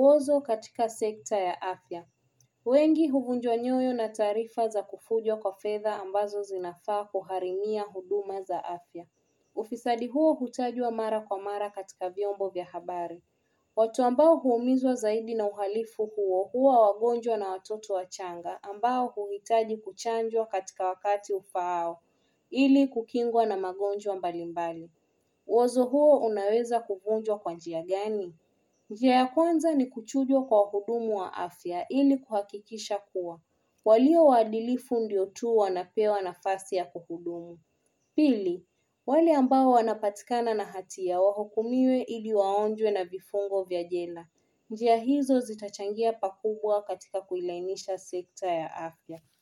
Uozo katika sekta ya afya. Wengi huvunjwa nyoyo na taarifa za kufujwa kwa fedha ambazo zinafaa kugharimia huduma za afya. Ufisadi huo hutajwa mara kwa mara katika vyombo vya habari. Watu ambao huumizwa zaidi na uhalifu huo huwa wagonjwa na watoto wachanga ambao huhitaji kuchanjwa katika wakati ufaao ili kukingwa na magonjwa mbalimbali. Uozo huo unaweza kuvunjwa kwa njia gani? Njia ya kwanza ni kuchujwa kwa wahudumu wa afya ili kuhakikisha kuwa walio waadilifu ndio tu wanapewa nafasi ya kuhudumu. Pili, wale ambao wanapatikana na hatia wahukumiwe ili waonjwe na vifungo vya jela. Njia hizo zitachangia pakubwa katika kuilainisha sekta ya afya.